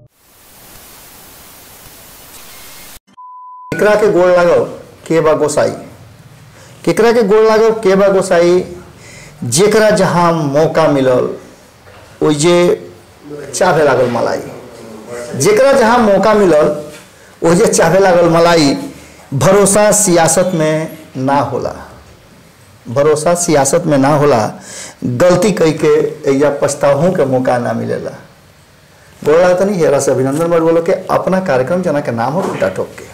केकरा के गोड़ लागो के बा गोसाई केकरा के गोड़ लागो के बा गोसाई जेकरा जहाँ मौका मिलल ओइजे चाहे लागल मलाई जेकरा जहाँ मौका मिलल ओइजे चाहे लागल मलाई भरोसा सियासत में ना होला भरोसा सियासत में ना होला गलती कई के या पछताहों के मौका ना मिलेला बोला तो नहीं हेरा से अभिनंदन मर बोलो के अपना कार्यक्रम जना के नाम हो खुटा ठोक के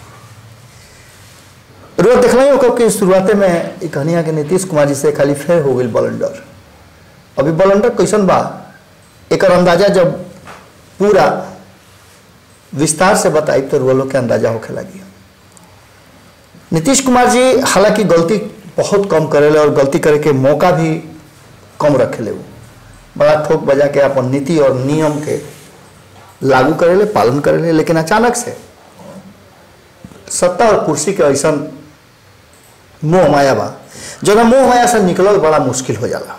रोज देखल ही कि शुरुआते में ई कहानिया के नीतीश कुमार जी से खाली फेर हो गई बलंडर अभी बलंडर कैसन बा एक अंदाजा जब पूरा विस्तार से बताई तो रोलो के अंदाजा होखे लगी नीतीश कुमार जी हालांकि गलती बहुत कम करेले और गलती करे के मौका भी कम रखेले वो बड़ा ठोक बजा के अपन नीति और नियम के लागू करेले पालन करेले लेकिन अचानक से सत्ता और कुर्सी के ऐसा मोह माया बा जो ना मोह माया से निकलल बड़ा मुश्किल हो जाला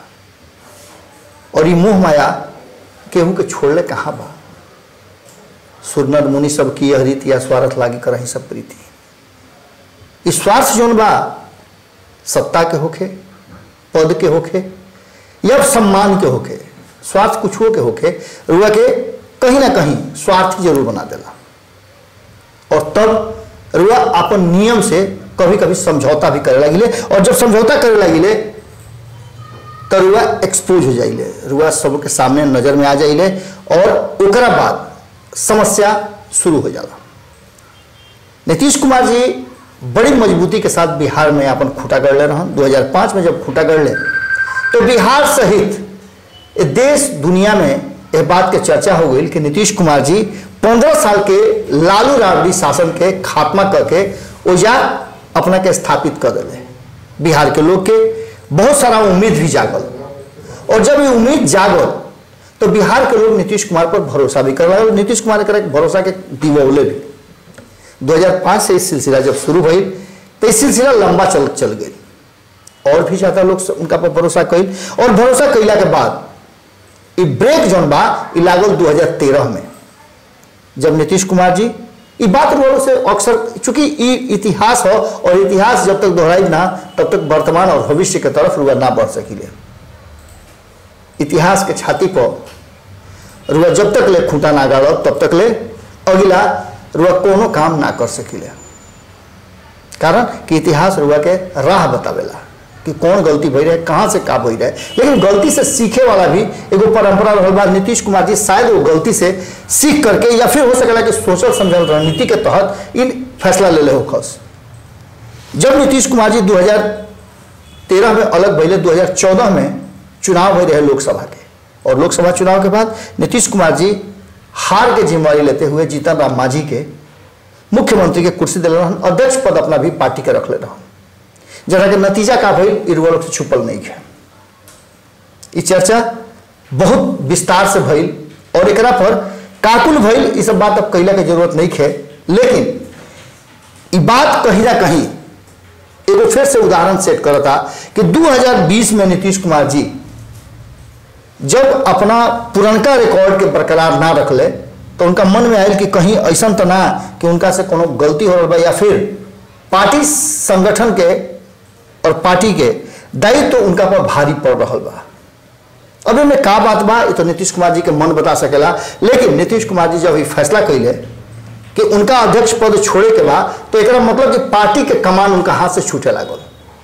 और ये मोह माया केहू के छोड़ले कहाँ बा सुरनर मुनि सब की यह रीति या स्वार्थ लागी करही सब प्रीति ई स्वार्थ जोन बा सत्ता के होखे पद के होखे या सम्मान के होखे स्वार्थ कुछो के होखे रुआ के कहीं ना कहीं स्वार्थ जरूर बना देला और तब रुआ अपन नियम से कभी कभी समझौता भी करे लगिले और जब समझौता करे लगिले तो रुआ एक्सपोज हो जाइले रुआ सबके सामने नजर में आ जाइले और ओकरा बाद समस्या शुरू हो जाला नीतीश कुमार जी बड़ी मजबूती के साथ बिहार में अपन खूटा कर ले रहन 2005 में जब खूटा कर ले तो बिहार सहित ए देश दुनिया में यह बात के चर्चा हो गई कि नीतीश कुमार जी पंद्रह साल के लालू राबड़ी शासन के खात्मा करके ओजा अपना के स्थापित कर दिले बिहार के लोग के बहुत सारा उम्मीद भी जागल और जब ये उम्मीद जागल तो बिहार के लोग नीतीश कुमार पर भरोसा भी कर रहे नीतीश कुमार के भरोसा के दिवौले भी 2005 से इस सिलसिला जब शुरू हुई तो इस सिलसिला लंबा चल चल गई और भी ज्यादा लोग उनका पर भरोसा कैल और भरोसा कैला के बाद ई ब्रेक जौन बा ई लागल 2013 में जब नीतीश कुमार जी ई बात बोलो से अक्सर चूंकि ई इतिहास हो और इतिहास जब तक दोहराई ना तब तक वर्तमान और भविष्य के तरफ रुआ ना बढ़ सकिले इतिहास के छाती पर रुआ जब तक ले खूंटा ना गाड़ो तब तक ले अगला रुआ कोनो काम ना कर सकिले कारण कि इतिहास रुआ के राह बतावेला कि कौन गलती भई रहे कहाँ से का भई रहे लेकिन गलती से सीखे वाला भी एगो परंपरा रहल बा नीतीश कुमार जी शायद वो गलती से सीख करके या फिर हो सकेला कि सोचल समझल रणनीति के तहत इन फैसला ले ले हो खस जब नीतीश कुमार जी 2013 में अलग भैले 2014 में चुनाव भई रहे लोकसभा के और लोकसभा चुनाव के बाद नीतीश कुमार जी हार के जिम्मेवारी लेते हुए जीतन राम मांझी के मुख्यमंत्री के कुर्सी दिले रहन अध्यक्ष पद अपना भी पार्टी के रखले रहन जरा के नतीजा का भइल इरुआ लोग से छुपल नहीं है ई चर्चा बहुत विस्तार से भइल और एकरा पर काकुल भइल ई सब बात अब कैला के जरूरत नहीं है लेकिन ई बात कहीं ना कहीं एगो फिर से उदाहरण सेट करता कि 2020 में नीतीश कुमार जी जब अपना पुरनका रिकॉर्ड के बरकरार ना रखले तो उनका मन में आयल कि कहीं ऐसा तो ना कि उनका से कोनो गलती हो रहा या फिर पार्टी संगठन के और पार्टी के दायित्व तो उनका पर भारी पड़ रहा बा अभी में का बात बा ये तो नीतीश कुमार जी के मन बता सकेला लेकिन नीतीश कुमार जी जब ये फैसला कैले कि उनका अध्यक्ष पद छोड़े के बाद तो एक मतलब कि पार्टी के कमान उनका हाथ से छूटे लागल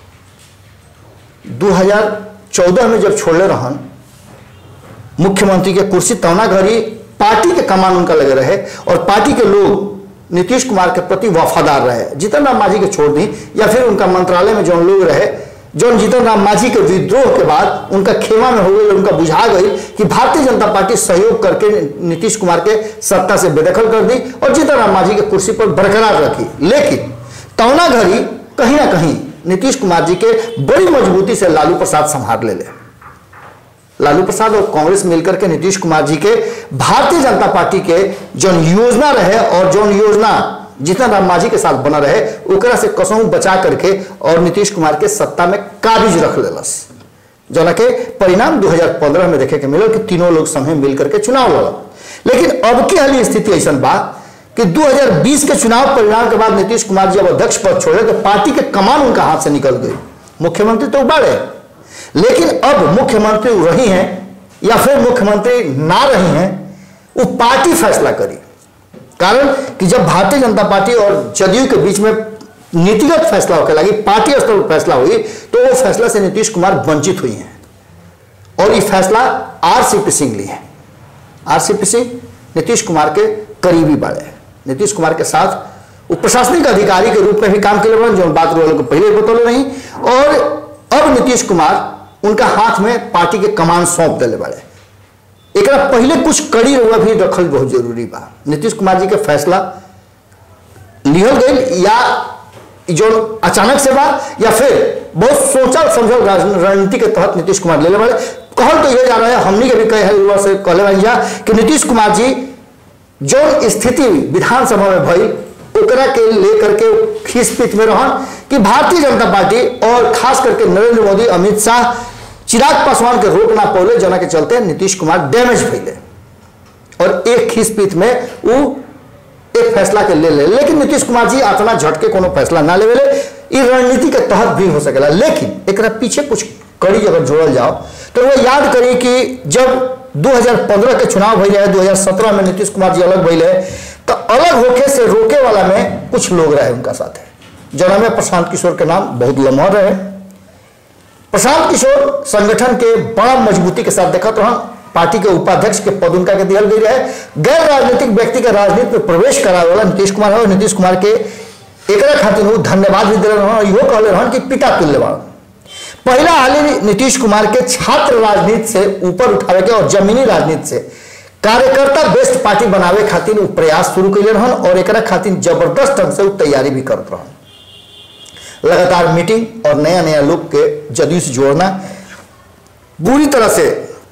2014 में जब छोड़ले रहन मुख्यमंत्री के कुर्सी तवना घड़ी पार्टी के कमान उनका लगे रहे और पार्टी के लोग नीतीश कुमार के प्रति वफादार रहे जीतन राम मांझी के छोड़ दी या फिर उनका मंत्रालय में जो लोग रहे जो जीतन राम मांझी के विद्रोह के बाद उनका खेमा में हो गई उनका बुझा गई कि भारतीय जनता पार्टी सहयोग करके नीतीश कुमार के सत्ता से बेदखल कर दी और जीतन राम मांझी के कुर्सी पर बरकरार रखी लेकिन तौना घड़ी कहीं ना कहीं नीतीश कुमार जी के बड़ी मजबूती से लालू प्रसाद संभाल ले ले लालू प्रसाद और कांग्रेस मिलकर के नीतीश कुमार जी के भारतीय जनता पार्टी के जो योजना रहे और जो योजना जितना राम मांझी के साथ बना रहे ओकरा से कसों बचा करके और नीतीश कुमार के सत्ता में काबिज रख लेलस जना के परिणाम 2015 में देखे के मिलल कि तीनों लोग संगे मिल करके चुनाव लड़ल लेकिन अब की हाली स्थिति ऐसा बा कि 2020 के चुनाव परिणाम के बाद नीतीश कुमार जी अब अध्यक्ष पद छोड़े तो पार्टी के कमान उनका हाथ से निकल गई मुख्यमंत्री तो बड़े लेकिन अब मुख्यमंत्री रही हैं या फिर मुख्यमंत्री ना रही हैं वो पार्टी फैसला करी कारण कि जब भारतीय जनता पार्टी और जदयू के बीच में नीतिगत फैसला होकर लगी पार्टी स्तर पर फैसला हुई तो वो फैसला से नीतीश कुमार वंचित हुई हैं और ये फैसला आरसीपी सिंह ली है आरसीपी सिंह नीतीश कुमार के करीबी बड़े हैं नीतीश कुमार के साथ वो प्रशासनिक अधिकारी के रूप में भी काम के लिए जो बात रोल को पहले बतौले नहीं और अब नीतीश कुमार उनका हाथ में पार्टी के कमान सौंप दिले बड़े एक पहले कुछ कड़ी रुआ भी रखल बहुत जरूरी बा नीतीश कुमार जी के फैसला लिहल गई या जो अचानक से बा या फिर बहुत सोचल समझल रणनीति के तहत नीतीश कुमार ले बड़े कहल तो ये जा रहा है हमनी के भी कहे युवा से कहले बन जा कि नीतीश कुमार जी जो स्थिति विधानसभा में भई ओकरा के लेकर के खींच पीठ में रहन कि भारतीय जनता पार्टी और खास करके नरेंद्र मोदी अमित शाह चिराग पासवान के रोक ना पौले जना के चलते नीतीश कुमार डैमेज भैले और एक खींच पीठ में वो एक फैसला के ले ले लेकिन नीतीश कुमार जी अपना झटके कोनो फैसला ना लेवे ले रणनीति के तहत भी हो सकेला लेकिन एक पीछे कुछ कड़ी अगर जोड़ल जाओ तो वो याद करी कि जब 2015 के चुनाव भई रहे 2017 में नीतीश कुमार जी अलग भैले तो अलग होके से रोके वाला में कुछ लोग रहे उनका साथ जना में प्रशांत किशोर के नाम बहुत लम्हा रहे प्रशांत किशोर संगठन के बड़ा मजबूती के साथ देखा तो हम पार्टी के उपाध्यक्ष के पद उनका के दियल गई रहे गैर राजनीतिक व्यक्ति के राजनीति में प्रवेश करावे वाला नीतीश कुमार है और नीतीश कुमार के एक खातिर वो धन्यवाद भी दिले रहन इहो कहले रहन कि पिता तुल्य बाड़न पहला हाल नीतीश कुमार के छात्र राजनीति से ऊपर उठावे के और जमीनी राजनीति से कार्यकर्ता बेस्ट पार्टी बनावे खातिर वो प्रयास शुरू कैले रहन और एक खातिर जबरदस्त ढंग से वो तैयारी भी करत रहन लगातार मीटिंग और नया नया लोग के जदयू से जोड़ना पूरी तरह से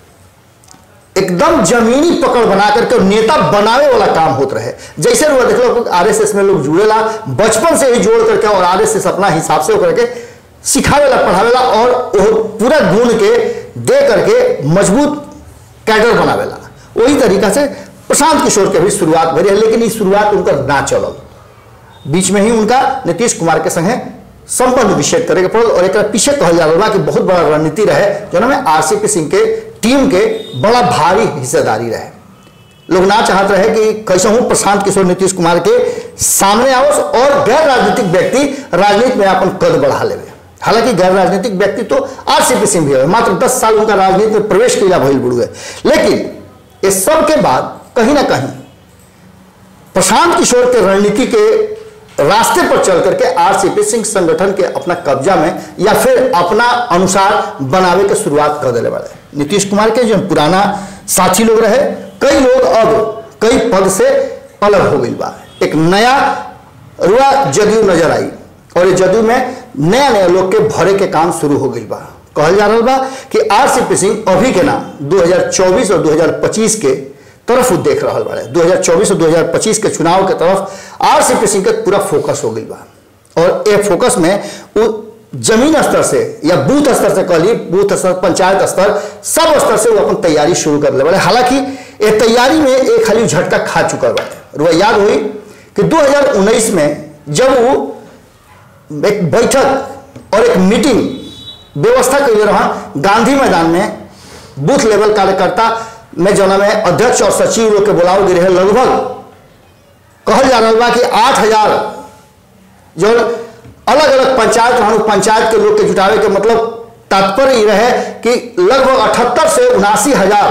एकदम जमीनी पकड़ बना करके नेता बनावे वाला काम होत रहे जैसे लोग देख लो आरएसएस में लोग जुड़ेला बचपन से ही जोड़ करके और आरएसएस अपना हिसाब से करके सिखावेला पढ़ावेला और वो पूरा गुण के दे करके मजबूत कैडर बनावेला वही तरीका से प्रशांत किशोर के भी शुरुआत भरी है लेकिन ये शुरुआत उनका ना चलल बीच में ही उनका नीतीश कुमार के संगे संबंध विच्छेद करे के पड़ल और एक पीछे कहल जा रहा कि बहुत बड़ा रणनीति रहे जो में आरसीपी सिंह के टीम के बड़ा भारी हिस्सेदारी रहे लोग ना चाहते रहे कि कैसे हूं प्रशांत किशोर नीतीश कुमार के सामने आओ और गैर राजनीतिक व्यक्ति राजनीति में अपन कद बढ़ा ले हालांकि गैर राजनीतिक व्यक्ति तो आरसीपी सिंह भी है मात्र दस साल उनका राजनीति में प्रवेश किया भइल बुढ़ लेकिन इस सब के बाद कहीं ना कहीं प्रशांत किशोर के रणनीति के रास्ते पर चल करके आरसीपी सिंह संगठन के अपना कब्जा में या फिर अपना अनुसार बनावे के शुरुआत कर दिले वाले नीतीश कुमार के जो पुराना साथी लोग रहे कई लोग अब कई पद से अलग हो गई बा एक नया रुआ जदयू नजर आई और ये जदयू में नया नया लोग के भरे के काम शुरू हो गई बा कहल जा रहा बा कि आरसीपी सिंह अभी के नाम 2024 और 2025 के तरफ वो देख रहा बड़े 2024 और 2025 के चुनाव के तरफ आरसीपी सिंह का पूरा फोकस हो गई बा और ये फोकस में वो जमीन स्तर से या बूथ स्तर से कह ली बूथ स्तर पंचायत स्तर सब स्तर से वो अपन तैयारी शुरू कर ले बड़े हालांकि ये तैयारी में एक खाली झटका खा चुका बड़े रुआ याद हुई कि 2019 में जब वो एक बैठक और एक मीटिंग व्यवस्था कैले रहा गांधी मैदान में बूथ लेवल कार्यकर्ता में जना में अध्यक्ष और सचिव लोग के बुलाव गिरे है लगभग कहल जा रहा बा कि आठ हजार जो अलग अलग पंचायत रहन पंचायत के लोग के जुटावे के मतलब तात्पर्य रहे कि लगभग अठहत्तर से उनासी हजार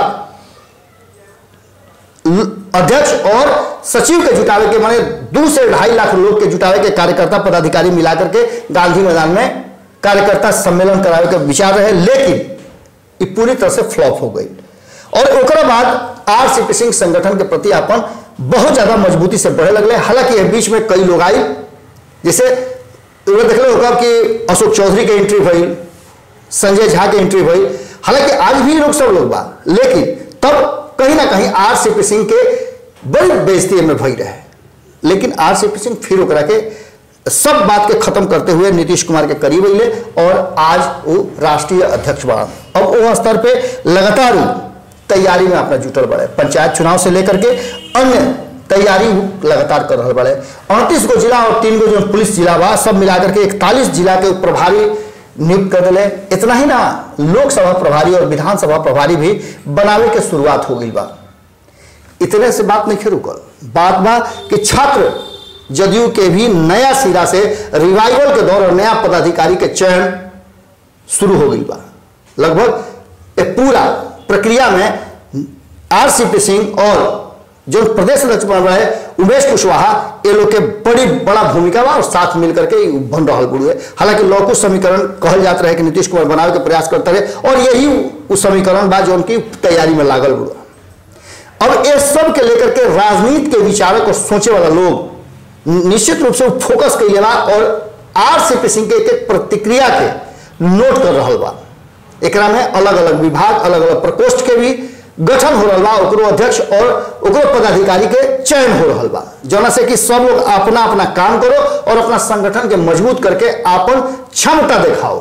अध्यक्ष और सचिव के जुटावे के माने दो से ढाई लाख लोग के जुटावे के कार्यकर्ता पदाधिकारी मिला करके गांधी मैदान में कार्यकर्ता सम्मेलन करावे के विचार रहे लेकिन ये पूरी तरह से फ्लॉप हो गई और ओकरा बाद आरसीपी सिंह संगठन के प्रति अपन बहुत ज्यादा मजबूती से बढ़े लगले हालांकि बीच में कई लोग आई जैसे देख लो होगा कि अशोक चौधरी के एंट्री भई संजय झा के एंट्री भई हालांकि आज भी लोग सब लोग बा लेकिन तब कहीं ना कहीं आरसीपी सिंह के बड़ी बेइज्जती में भई रहे लेकिन आरसीपी सिंह फिर ओकरा के सब बात के खत्म करते हुए नीतीश कुमार के करीब अले और आज वो राष्ट्रीय अध्यक्ष बना अब वो स्तर पे लगातार तैयारी में अपना जुटल बड़े पंचायत चुनाव से लेकर के अन्य तैयारी लगातार कर रहा बड़े अड़तीस गो जिला और तीन गो जो पुलिस जिला बा सब मिलाकर के इकतालीस जिला के प्रभारी नियुक्त कर दिले इतना ही ना लोकसभा प्रभारी और विधानसभा प्रभारी भी बनावे के शुरुआत हो गई बा इतने से बात नहीं रुकल बात बा कि छात्र जदयू के भी नया सिरा से रिवाइवल के दौर और नया पदाधिकारी के चयन शुरू हो गई बा लगभग एक पूरा प्रक्रिया में आरसीपी सिंह और जो प्रदेश अध्यक्ष बन रहे उमेश कुशवाहा ये लोग के बड़ी बड़ा भूमिका बा और साथ मिलकर के ई बन रहा गुरु है हालांकि लौकुश समीकरण कहल जात रहे कि नीतीश कुमार बनावे के प्रयास करते रहे और यही उस समीकरण बा जो उनकी तैयारी में लागल गुरु अब ये सब के लेकर के राजनीति के विचारक और सोचे वाला लोग निश्चित रूप से फोकस कैले बा और आरसीपी सिंह के एक एक प्रतिक्रिया के नोट कर रहा बा एकरा में अलग अलग विभाग अलग अलग प्रकोष्ठ के भी गठन हो रहा बा ओकरो अध्यक्ष और ओकरो पदाधिकारी के चयन हो रहा बा जना से कि सब लोग अपना अपना काम करो और अपना संगठन के मजबूत करके अपन क्षमता दिखाओ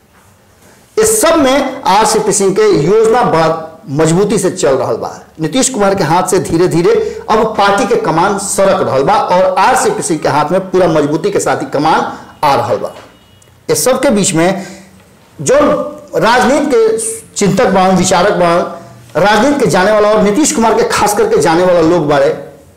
इस सब में आरसीपी सिंह के योजना बड़ा मजबूती से चल रहा बा नीतीश कुमार के हाथ से धीरे धीरे अब पार्टी के कमान सरक रहा बा और आरसीपी सिंह के हाथ में पूरा मजबूती के साथ ही कमान आ रहा बा इस सब के बीच में जो राजनीति के चिंतक बाण विचारक बाण राजनीति के जाने वाला और नीतीश कुमार के खास करके जाने वाला लोग बाड़े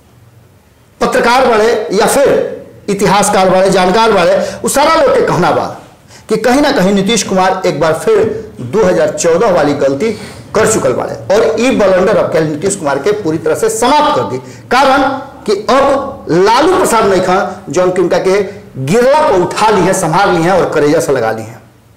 पत्रकार बाड़े या फिर इतिहासकार बाड़े जानकार बाड़े वो सारा लोग के कहना बा कि कहीं ना कहीं नीतीश कुमार एक बार फिर 2014 वाली गलती कर चुकल बाड़े और ई बलंडर अब के नीतीश कुमार के पूरी तरह से समाप्त कर दी कारण कि अब लालू प्रसाद नहीं खान जो उनका के गिरला पर उठा ली है संभाल ली है और करेजा से लगा ली है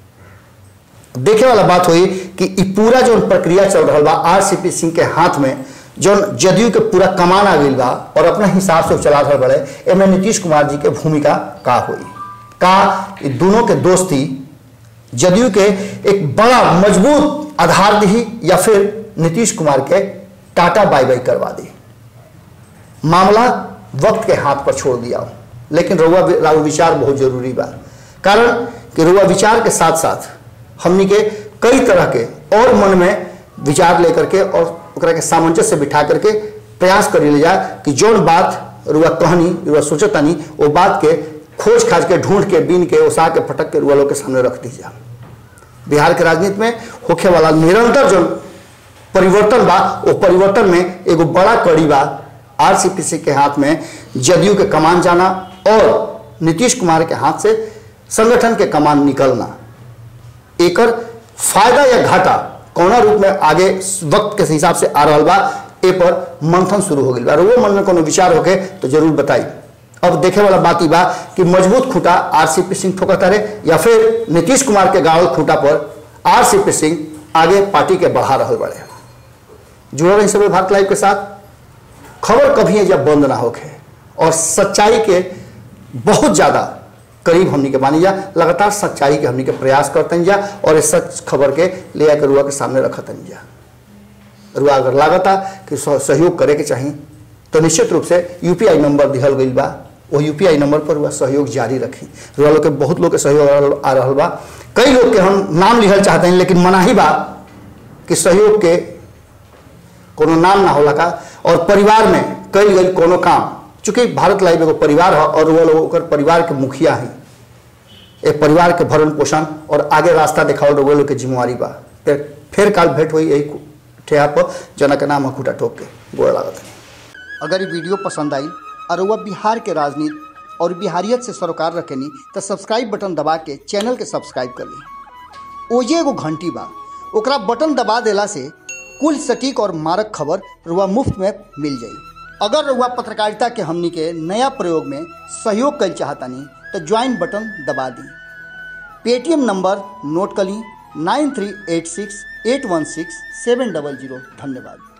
देखे वाला बात हुई कि ई पूरा जो प्रक्रिया चल रहा बा आरसीपी सिंह के हाथ में जो जदयू के पूरा कमान आ गई बा और अपना हिसाब से चला रहा बड़े एमे नीतीश कुमार जी के भूमिका का हुई का ई दोनों के दोस्ती जदयू के एक बड़ा मजबूत आधार दी या फिर नीतीश कुमार के टाटा बाई बाई करवा दी मामला वक्त के हाथ पर छोड़ दिया लेकिन रुआ राव विचार बहुत जरूरी बा कारण कि रुआ विचार के साथ साथ हमनी के कई तरह के और मन में विचार लेकर के और ओकरा के सामंजस्य बिठा करके प्रयास कर ले जाए कि जौन बात रुआ कहनी रुआ सोचतानी वो बात के खोज खाज के ढूंढ के बीन के उसा के फटक के रुआ लोग के सामने रख दी जा बिहार के राजनीति में होखे वाला निरंतर जो परिवर्तन बा वो परिवर्तन में एगो बड़ा कड़ी बा आरसीपीसी के हाथ में जदयू के कमान जाना और नीतीश कुमार के हाथ से संगठन के कमान निकलना एकर फायदा या घाटा कौना रूप में आगे वक्त के हिसाब से आ रहा बा ए पर मंथन शुरू हो गई बा वो मन में कोनो विचार होके तो जरूर बताई अब देखे वाला बात ही बा कि मजबूत खूंटा आरसीपी सिंह ठोकता रहे या फिर नीतीश कुमार के गाड़ल खूंटा पर आरसीपी सिंह आगे पार्टी के बढ़ा रहे बड़े जुड़ल रही सब भारत लाइव के साथ खबर कभी है जब बंद ना होके और सच्चाई के बहुत ज़्यादा करीब हमनी के मानी जा लगातार सच्चाई के हमनी के प्रयास करते जा और इस सच खबर के ले आकर रुआ के सामने रखतन जा रुआ अगर लागता कि सहयोग करे के चाहिए तो निश्चित रूप से यूपीआई नंबर दिहल गई बा वो यूपीआई नंबर पर रुआ सहयोग जारी रखी रुआ लोग के बहुत लोग के सहयोग आ रहा बा कई लोग के हम नाम लिखल चाहते हैं लेकिन मना ही बा कि सहयोग के कोनो नाम ना होला का और परिवार में कई गई कोनो काम चूंकि भारत लाइव एगो परिवार है और वो लोग परिवार के मुखिया हैं एक परिवार के भरण पोषण और आगे रास्ता दिखाओ वो लोग के जिम्मेवारी बा फिर फिर काल भेंट हुई यही ठेहा पर जना के नाम खूटा ठोक के गोड़ लागत अगर ये वीडियो पसंद आई और वह बिहार के राजनीति और बिहारियत से सरोकार रखेनी तो सब्सक्राइब बटन दबा के चैनल के सब्सक्राइब कर ली ओजे एगो घंटी बा ओकरा बटन दबा देला से कुल सटीक और मारक खबर रुआ मुफ्त में मिल जाई अगर रुआ पत्रकारिता के हमनी के नया प्रयोग में सहयोग कर चाहतानी तो ज्वाइन बटन दबा दी पेटीएम नंबर नोट कर ली nine three eight six eight one six seven double zero धन्यवाद